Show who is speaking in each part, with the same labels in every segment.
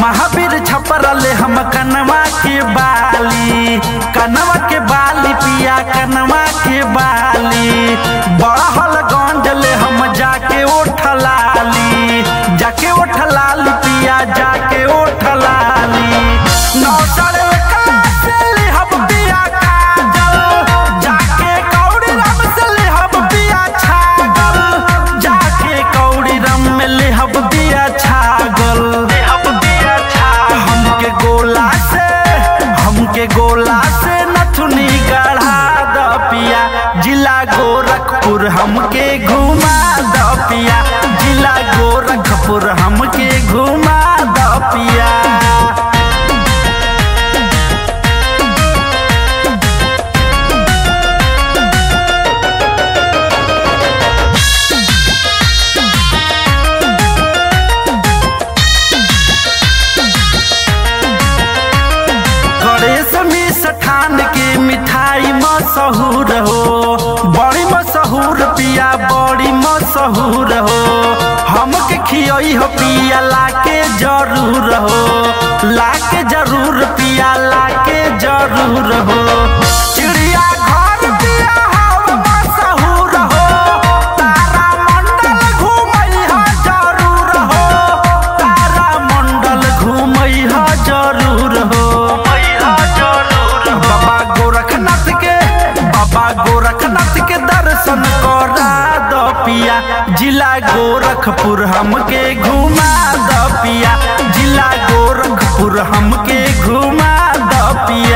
Speaker 1: महावीर छपरले हम कनवा के बाली कनवा के बाली पिया कनवा के बाली बड़हल गंजले हम जाके ओठलाली जाके ओठलाली पिया जाके ओठलाली नौसर कासे लेहब पिया काजल जाके कौड़ी रम से लेहब पिया छागल जाके कौड़ी रम में लेहब पिया छागल लेहब पिया छागल हमके गोला से हमके गोला से नथुनी गढ़ा द पिया जिला गोरखपुर हमके घुमा द पिया जिला गोरखपुर हमके घुमा द पिया गणेश मिष्ठान के मिठाई मशहूर हो बड़ी मशहूर पिया बड़ी मशहूर हो हमके खियई हो पिया लाके जरूर हो लाके जरूर पिया लाके जरूर हो चिड़िया घर पिया हम मशहूर हो तारा मंडल घूमई हा जरूर हो तारा मंडल घूमई हा जरूर हो बाबा गोरखनाथ के बाबा गोरखनाथ के दर्शन करा दो पिया जिला गोरखपुर हमके घुमा दो पिया जिला गोरखपुर हमके घुमा दो पिया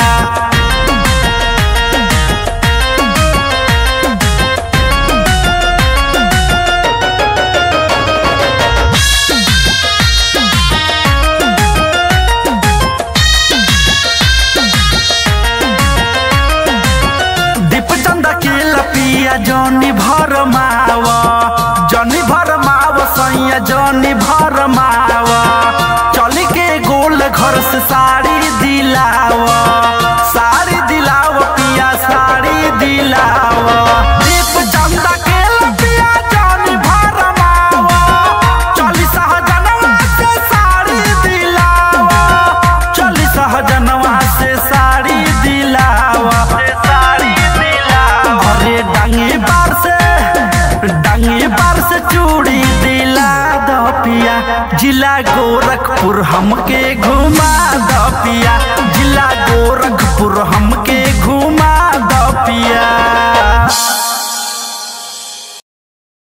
Speaker 1: दीप चंदा के लपिया जौनी भर मावा जौनी भर माव सैया जौनी भर मावा चल के गोल घर से साड़ी दिलावा साड़ी दिलावा पिया साड़ी दिलावा दीप चंदा के लपिया जौनी भर मावा चली सहजनवा से साड़ी दिलावा चली सहजनवा से साड़ी दिलावा साड़ी दिलावा अरे डांगी बार से डांगी बार से चूड़ी दिला दो पिया जिला गोरखपुर हमके घुमा दो पिया जिला गोरखपुर हमके घुमा दो पिया